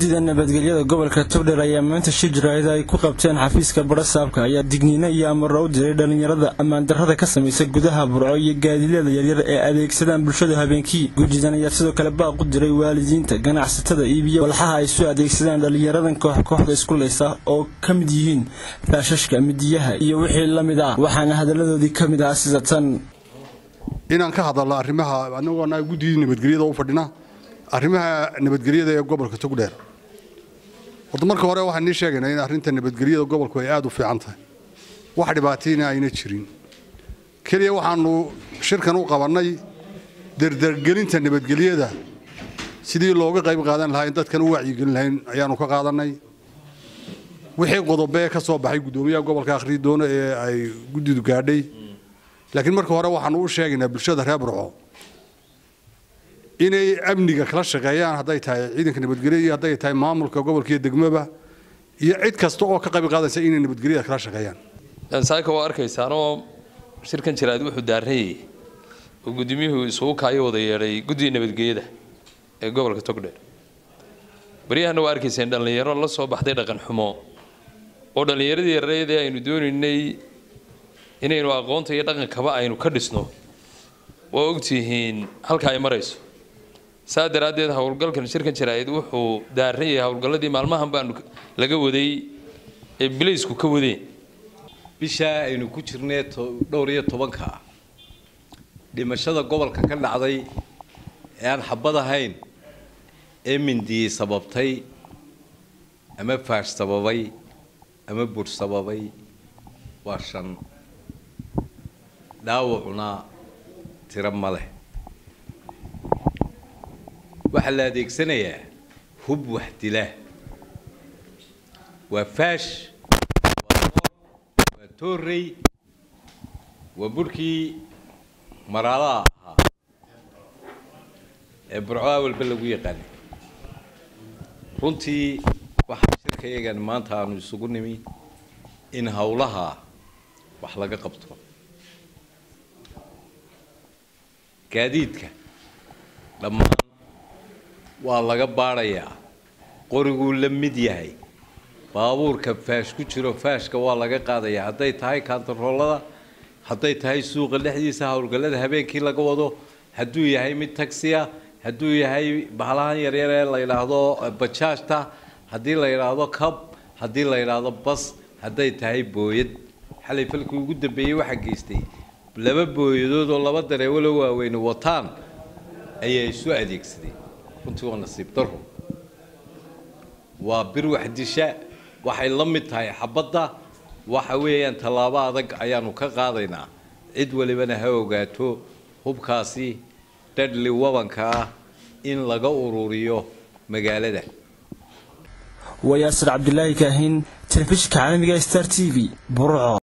guddida nabadgelyada gobolka togdheer ayaa maanta shir jaraa'id ay ku qabteen xafiiska barasaabka ayaa digniino iyo amaro u diray dhallinyarada ammaandarrada ka samaysa gudaha burco iyo gaadiidyada yaryar ee adeegsadaan bulshada habeenkii guddidan ayaa sidoo kale baaq u diray waalidiinta ganacsatada iibiyo walxaha ay soo adeegsadaan dhallinyaradan koox kooxda iskulaysa oo ka mid yihiin faashashka midiyaha iyo wixii la mid ah waxaana hadalladoodii ka mid ah sida tan inaan ka hadalno arrimaha anagoona guddidii nabadgelyada u fadhina arrimaha nabadgelyada ee gobolka togdheer horta marka hore waxaan nii sheegaynaa in arrinta nabadgelyada gobolku ay aada u fiican tahay wax dhibaatayna ayna jirin keliya waxaanu shirkan u qabannay derdergelinta nabadgelyada sidii looga qayb qaadan lahaa in dadkan u wacyigelin lahayn ayaanu ka qaadannay wixii qodobe ka soo baxay guddoomiyaha gobolka akhriyi doona ee ay guddidu gaadhay laakiin marka hore waxaanu u sheegaynaa bulshada reer burco inay amniga kala shaqeeyaan hadday tahay ciidanka nabadgelya iyo hadday tahay maamulka gobolka iyo degmaba iyo cid kasta oo ka qayb qaadaysa inay nabadgelyada kala shaqeeyaan saaka waa arkaysaanoo shirkan jiraad wuxuu daarayay oo gudoomiyuhu isugu kaayo wada yeedhay guddiga nabadgelyada ee gobolka togdheer baryahana waa arkayseen dhallinyaro la soo baxday dhaqan xumo oo dhallinyaradii yareedee aynu doonaynay inaynu aqoonta iyo dhaqankaba aynu ka dhisno waa ogtihiin halka ay marayso saa daraaddeed howlgalkan shirkan jaraa'id wuxuu daaran yahay howlgalladii maalmahan baanu laga waday ee bilaysku ka wadeen bishaa aynu ku jirnay dhowr iyo tobanka dhimashada gobolka ka dhacday ee aan xabad ahayn ee mindiyey sababtay ama faash sababay ama bur sababay waa shan dhaawacuna tiro ma leh waxaa la adeegsanayaa hub wax dila waa faash waa toorey waa burhkii maraalaha ahaa ee burcoa walba lagu yaqaanay runtii waxaa shirka iyagan maanta aanu isugu nimi in howlaha wax laga qabto gaadiidka dhammaan waa laga baadhayaa qoriguu la mid yahay baabuurka faash ku jiro faashka waa laga qaadayaa hadday tahay kaantaroolada hadday tahay suuqa dhexdiisa howlgallada habeenkii laga wado hadduu yahay mid taxiya hadduu yahay bahalahan yaryar ee la yidhaahdo bajaajta haddii la yidhaahdo cab haddii la yidhaahdo bas hadday tahay booyad xalay falkii ugu dambeeyey waxaa geystay laba booyadood oo laba dareewalo waaweyne wataan ayaa isu adeegsadeen runtii waa nasiib daro waa bir waxdisha waxay la mid tahay xabadda waxa weeyaan tallaabo adag ayaanu ka qaadaynaa cid walibana ha ogaato hubkaasi dhadhli wabanka ah in laga ururiyo magaalada waa yaasir cabdilaahi kaahin telefishinka caalamiga star t v burco